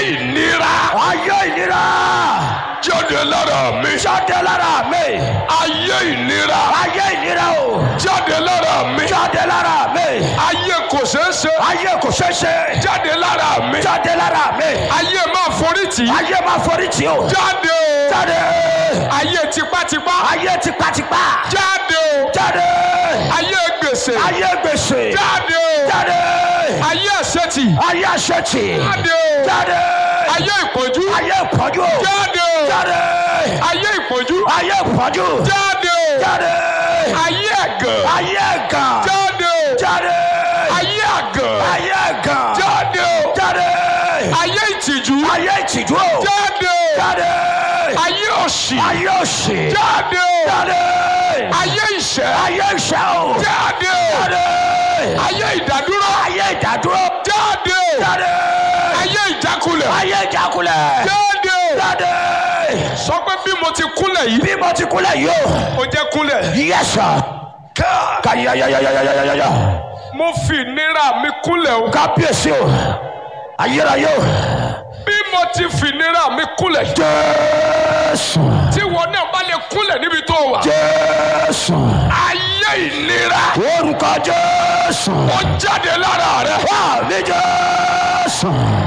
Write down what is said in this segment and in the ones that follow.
ìnira ayé ìnira jáde lára mi jáde lára mi ayé ìnira ayé ìnira o jáde lára mi jáde lára mi ayé kò ṣeé ṣe ayé kò ṣeé ṣe jáde lára mi jáde lára mi ayé máa forí tì í ayé máa forí tì o jáde o jáde ayé tipátipá ayé tipátipá jáde o jáde ayé gbèsè ayé gbèsè jáde o jáde ayé àṣetì ayé àṣetì jáde o jáde ayé ìpọ́njú ayé ìpọ́njú jáde o jáde ayé ìpọ́njú ayé ìpọ́njú jáde o jáde ayé ẹ̀gàn ayé ẹ̀gàn jáde o jáde ayé àgàn ayé ẹ̀gàn jáde o jáde ayé ìtìjú ayé ìtìjú o jáde o jáde ayé òṣì ayé òṣì jáde o jáde ayé ìṣẹ́ ayé ìṣẹ́ o jáde o jáde ayé ìdádúró ayé ìdádúró jáde o jáde ayé ìjákulẹ̀ ayé ìjákulẹ̀ jáde o jáde sọ pé bí mo ti kúnlẹ̀ yìí bí mo ti kúnlẹ̀ yìí o ó jẹ́ kúnlẹ̀ yẹ́sà kàyàyàyàyàyàyà mo fi ìnira mi kúnlẹ̀ o kábíyèsí o ayérayé o bí mo ti fi ìnira mi kúnlẹ̀ jésù tí wọn náà bá lè kúnlẹ̀ níbi tó wà jésù ayé ìnira orúkọ jésù ó jáde lára rẹ àmì jésù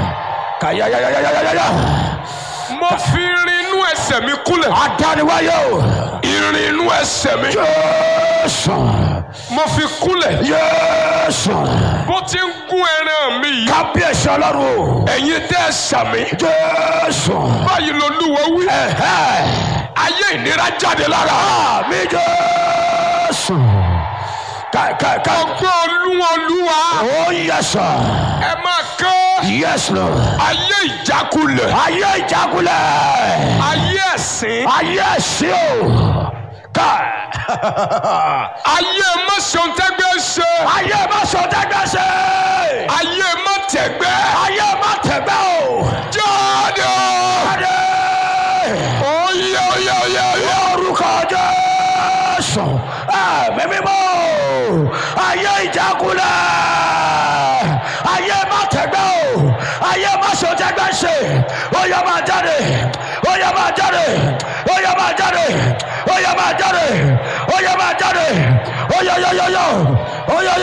kàyàyàyàyàyà mo fi irin inú ẹsẹ̀ mi kúnlẹ̀ adániwáyé o irin inú ẹsẹ̀ mi jésù mo fi kúnlẹ̀ jésù bó ti ń gún ẹran mi yìí kábíyèsí ọlọ́run o ẹ̀yin tẹ́ ẹ sàmì jésù báyìí lolúwa wí ẹ̀hẹ́ ayé ìnira jáde lára àmì jésù kàkàkà ọgbọ́n olúwa olúwa ó yẹsà ẹ máa kán yẹsù lọ ayé ìjákulẹ̀ ayé ìjákulẹ̀ ayé ẹ̀sìn ayé ẹ̀sìn o ká ayé mọ́sọ̀ntẹ́gbẹ́ ṣe ayé má sọ dẹ́gbẹ́ ṣe ayé mọ́tẹ̀gbẹ́ ayé má tẹ̀gbẹ́ o jáde o jáde oyè oyè oyè oyè orúkọ jésù ẹ̀mí mímọ́ ayé ìjákulẹ̀ ayé má tẹ̀gbẹ́ o ayé má sọ dẹ́gbẹ́ ṣe ó yẹ máa jáde ó yẹ máa jáde ó yẹ máa jáde ó yẹ máa jáde ó yẹ máa jáde ó yẹ yọ yọ yọ ó yẹ yọ.